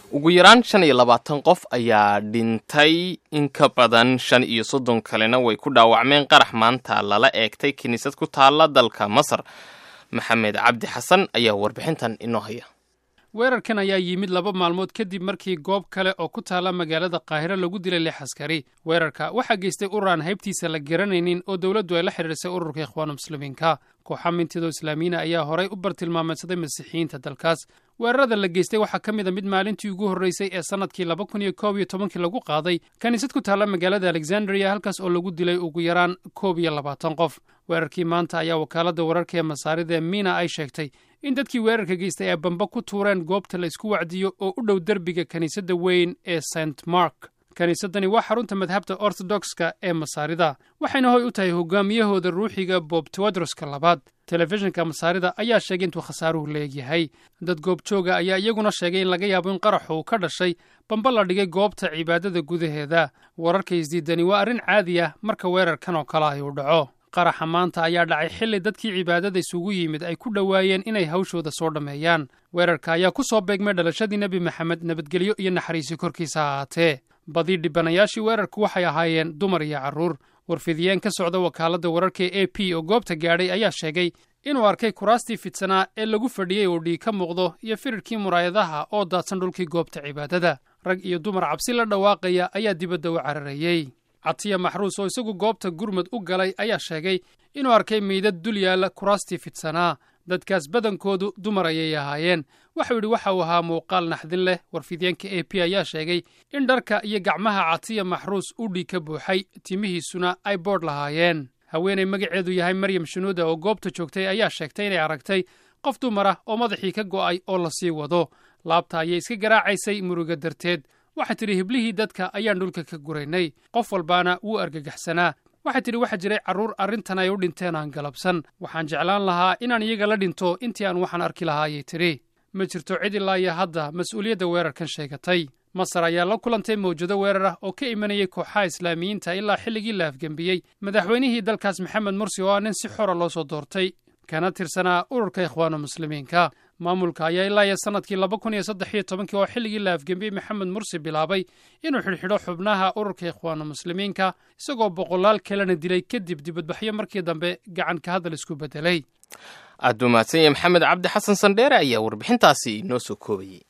ugu yaraan shan iyo labaatan qof ayaa dhintay in ka badan shan iyo soddon kalena way ku dhaawacmeen qarax maanta lala eegtay kiniisad ku taalla dalka masar maxamed cabdi xasan ayaa warbixintan inoo haya weerarkan ayaa yimid laba maalmood kadib markii goob kale oo ku taalla magaalada qaahiro lagu dilay lix askari weerarka waxaa geystay urur aan haybtiisa la garanaynin oo dowladdu ay la xidhiirsay ururka ikhwaanu muslimiinka kooxa mintidoo islaamiyiina ayaa horay u bartilmaameedsaday masiixiyiinta dalkaas weerarada la geystay waxaa ka mid a mid maalintii ugu horreysay ee sannadkii laba kun iyo koob iyo tobankii lagu qaaday kiniisad ku taalla magaalada alexandria halkaas oo lagu dilay ugu yaraan koob iyo labaatan qof weerarkii maanta ayaa wakaaladda wararka ee masaarida miina ay sheegtay in dadkii weerarka geystay ay bamba ku tuureen goobta la isku wacdiyo oo u dhow derbiga kiniisadda weyn ee st mark kiniisaddani waa xarunta madhabta ortodokska ee masaarida waxayna hoy u tahay hogaamiyahooda ruuxiga bob tewodroska labaad telefishinka masaarida ayaa sheegay intuu khasaaruhu leegyahay dad goobjooga ayaa iyaguna sheegay in laga yaabo in qaraxu uu ka dhashay bamba la dhigay goobta cibaadada gudaheeda wararka isdiidani waa arrin caadi ah marka weerarkan oo kale ay u dhaco qaraxa maanta ayaa dhacay xilli dadkii cibaadada isugu yimid ay ku dhowaayeen inay hawshooda soo dhammeeyaan weerarka ayaa ku soo beegmay dhalashadii nebi maxamed nabadgelyo iyo naxariisi korkiisa ha ahaatee badii dhibanayaashii weerarku waxay ahaayeen dumar iyo carruur warfidiyeen ka socda wakaaladda wararka e a p oo goobta gaadhay ayaa sheegay inuu arkay kuraastii fidsanaa ee lagu fadhiyey oo dhiig ka muuqdo iyo firirkii muraayadaha oo daadsan dhulkii goobta cibaadada rag iyo dumar cabsi la dhawaaqaya ayaa dibadda u cararayey catiya maxruus oo isagu goobta gurmud u galay ayaa sheegay inuu arkay meydad dul yaalla kuraastii fidsanaa dadkaas badankoodu dumar ayay ahaayeen waxau yidhi waxa uu ahaa muuqaal naxdin leh warfidyaenka a p ayaa sheegay in dharka iyo gacmaha catiya maxruus u dhiig ka buuxay timihiisuna ay boodh lahaayeen haweenay magaceedu yahay maryam shunuuda oo goobta joogtay ayaa sheegtay inay aragtay qof dumar ah oo madaxii ka go'ay oo la sii wado laabta ayay iska garaacaysay muruga darteed waxay tidhi hiblihii dadka ayaan dhulka ka guraynay qof walbaana wuu argagaxsanaa waxay tidhi waxaa jiray carruur arrintan ay u dhinteen aan galabsan waxaan jeclaan lahaa inaan iyaga la dhinto intii aan waxaan arki lahaa ayay tidhi ma jirto cid ilaa iyo hadda mas-uuliyadda weerarkan sheegatay masar ayaa la kulantay mawjado weerar ah oo ka imanayay kooxaha islaamiyiinta ilaa xilligii la afgembiyey madaxweynihii dalkaas maxamed mursi oo ah nin si xora loo soo doortay kana tirsanaa ururka ikhwaanu muslimiinka maamulka ayaa ilaa iyo sannadkii laba kun iyo saddex iyo tobankii oo xilligii la afgembiyey maxamed mursi bilaabay inuu xidhxidho xubnaha ururka ikhwaanu muslimiinka isagoo boqolaal kalena dilay kadib dibadbaxyo markii dambe gacan ka hadal isku beddelay aad buu mahadsan yahay maxamed cabdi xasan sandheere ayaa warbixintaasi inoo soo koobayey